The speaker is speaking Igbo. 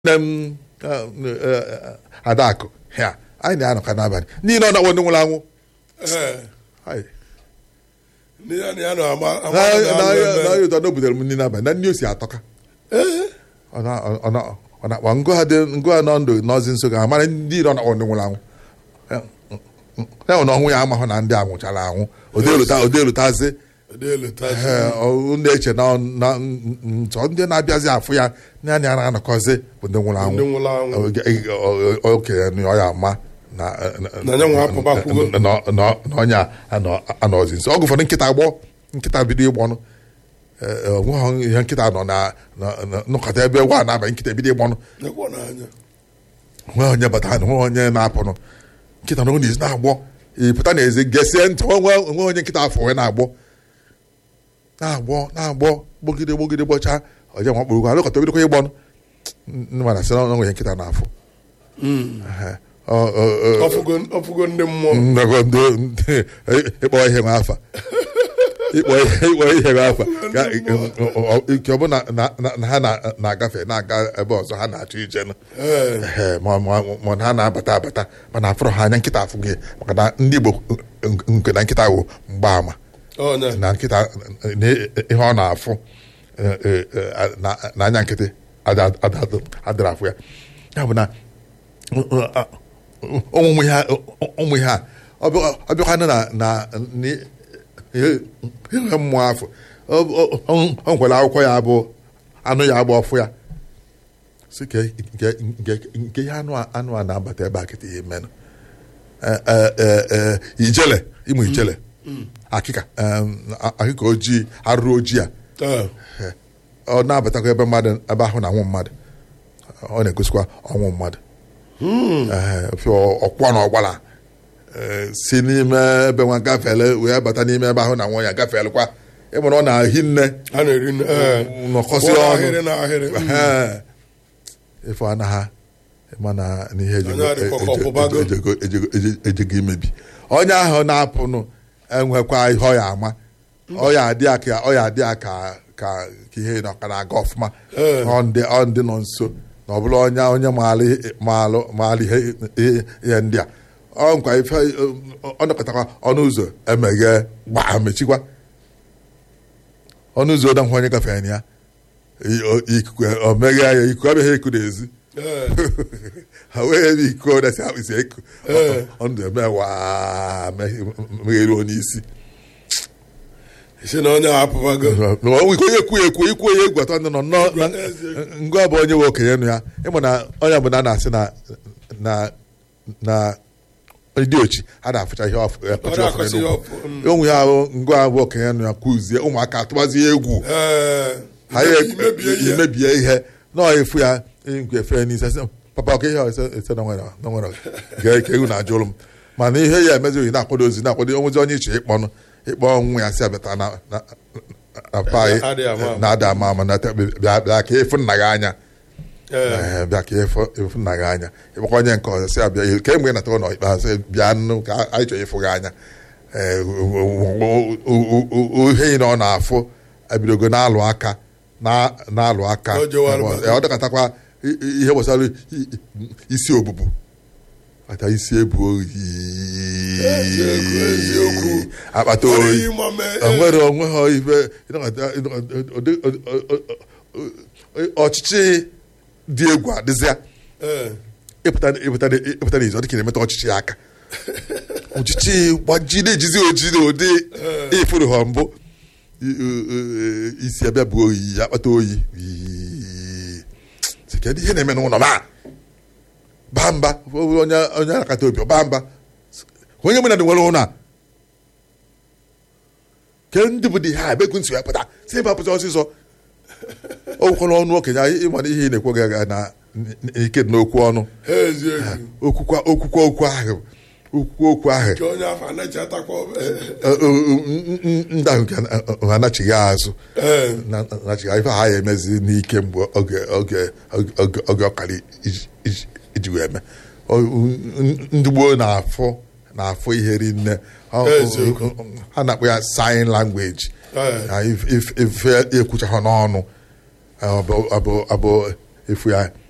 nne m adakụ ya anyị na-anọka n'abalị niile ọ na-akpọ ndị nwụrụ anwụ Hai. ndị ya na ya nọ ama ama Na- na- na- na- na- na- na o butere m nri n'abalị na nri o si atọka ọ na- ọ na- ọ na-akpa ngụ ha dị ngụ ha nọ ndụ n'ọzi nso ga amara ndị ire ọ na-akpọ ndị nwụrụ anwụ ya nwere ọnwụ ya amahụ na ndị a nwụchara anwụ odelutazi Ụdị elu taa. na-eche na na- nsọ ndị na-abịazi afụ ya na ya na anọkọzi bụ ndị nwụrụ anwụ Ndị nwụrụ anwụ. Oge- o- o- okenye ọ ya ama na Na ya nwa apụbakwugo. na- na- na- na onye a anọ- anọzi nso ọgụ ụfọdụ nkịta gbọ nkịta bido ịgbọnụ onweghị ihe nkịta nọ na na- na- nọkọta ebe gwa na-abalị nkịta ebido ịgbọnụ Nekwa n'anya. nwe onye bata nwe onye na-apụnụ nkịta na ezi na-agbọ ịpụta n'ezi gesie ntị nwe nwe onye nkịta afọ wee na-agbọ na-agbọ na-agbọ gbogide gbogide gbọcha onye nwa kpụrụ alụkọta bidokwa ịgbọnụ ndị mana sị na onwe onye nkịta na-afụ Ehe. Ọ- ọ- ọ- Ọfụgo ọfụgo ndị mmụọ. ndọgọ ndị ndị- ịkpọ ihe nwe afa ịkpọ ihe ịkpọ ihe nwe afa Ka- ọ- ọ- ike ọ bụ na na- na- na ha na- na-agafe na-aga ebe ọzọ ha na-achọ ije nụ Ee. Ehe, ma ma- ma na ha na-abata abata mana afụrụ ha anya nkịta afụ gị maka na ndị Igbo nke na nkịta wụ mgbaama Ọnya. na nkịta na ihe ọ na-afụ eh, eh, eh, na- na anya nkịtị ada- ada- adịrị afụ ya ya bụ na ụmụ ihe a- ụmụ ihe a ọ bịa- ọ bịakwana na na ni- ihe ihe mmụọ afọ ọ- ọ- ọ- ọ nkwere akwụkwọ ya bụ anụ ya bụ ọfụ ya si ke nke nke nke ihe anụ a anụ a na-abata ebe a kịta ihe menụ ijele ịmụ ijele akịka em, a- akịka ojii arụrụ ojii a Ee. ọ na-abatakwa ebe mmadụ ebe ahụ na-anwụ mmadụ ọ na-egosikwa ọnwụ mmadụ Ee, fịọ ọkwọ na ọgbala ee, si n'ime ebe nwa gafele wee bata n'ime ebe ahụ na nwa ya gafelekwa ịmụrụ ọ na-ahi nne A na-eri nne. Ee. nọkọsị Ụlọ ọnụ ahịrị na ahịrị. Ee. ife anaghị mana n'ihe ejego- Onye adịkwa ka ọpụbago. ejego- ejego- ejego- ejego imebi onye ahụ na-apụnụ enwekwa ihe ọ ya ama ọ ya adị ya ka ọ ya adị ya ka ka ka ihe nọ ka na-aga ọfụma Ee. ọ ndị ọ ndị nọ nso na ọ bụrụ onye onye maara ihe- maalụ maara ihe ihe- ihe ndị a ọ nkwa ife ọ nọkọtakwa ọnụ ụzọ emeghe gbaa mechikwa ọnụ ụzọ ọdahụ onye gafere na ya i- o- ikuku o meghe ya ikuku abịaghị eku n'ezi Ee. ha wee ebe iko dasi akpịsị eku Ee. ọnụ eme waa megheruo n'isi Si na onye a apụbago. onwe ike onye ekwu ekwu ikwu onye egwu atọ ndị nọ nnọọ na- ngwa bụ onye nwe okenye nụ ya ịmụ na onye bụ na a na-asị na na na ndị ochi a na-afụcha ihe ọfụ Ọ ọfụ na-akọsị ya n'ugwu. ọfụ. Mm. onwe ya bụ ngwa bụ okenye nụ ya kụzie ụmụaka atụbazie egwu Ee. ha ya Imebie ihe. imebie ihe nọọ efu ya ngwe efe n'ise sị, papa ọka ihe a ese ese na nwere na nwere gee ka ewu na-ajụrụ m mana ihe ya emezighị na-akwado ozi na-akwado onwezi onye iche ịkpọnụ ịkpọ nwa ya si abịata na na- na pa Adịghị ama ama. na-ada ama ama na te- bịa bịa ka efu nna gị anya Ee. Ee, bịa ka efu efu nna gị anya ịkpọkwa onye nke ọzọ si abịa ka mgbe ị natara ụlọ ikpeazụ bịa nụ ka anyị chọrọ ịfụ gị anya Ee, o- o- o- o- o- o- ihe ị na ọ na-afụ ebidogo na-alụ aka na- na-alụ aka O jewara Ee, ọ dọkọtakwa i- i- ihe gbasara i- i- isi obubu ata isi ebu oyi Eziokwu, eziokwu. akpata Ọ oyi dịghị ịma mee. onwere onwe ha ife ịnọkọta- ịnọkọta- ụdị- ọ- ọ- ọ- ọ- ọchịchị dị egwu adịzịa Ee. ịpụta ịpụta ịpụta n'izu ọ dị ka na-emetụ ọchịchị ya aka ọchịchị gbajide ejizi oji na ụdị ifuru ha mbụ I- i- i- isi abịa bụ oyi ya akpata oyi Ii. Sị, kedu ihe na-eme n'ụlọ ma baa mba onye onye akata obi ọ baa mba onye mụ na dị nwere ụlọ a ke ndị bụ dị ha ebe ekwu nsị ya pụta si ebe apụta ọsịsọ okwukwala ọnụ okenye anyị ịmana ihe ị na-ekwu gị aga na ike dị n'okwu ọnụ Eziokwu. okwukwa okwukwa okwu ahụ okwukwa okwu ahụ Ka onye afọ anachatakwa. ndị ahụ nke anachighị azụ Ee. na- na- nachighị ife ha ya emezi n'ike mgbe oge oge oge oge ọkara iji- iji- iji wee mee O- ndị gboo na-afụ na-afụ ihe rinne Ọ- Eziokwu. ha na-akpọ ya sign language Ee. Na if- if- ife ekwucha ha n'ọnụ ọ bụ- ọ bụ- ọ bụ efu ya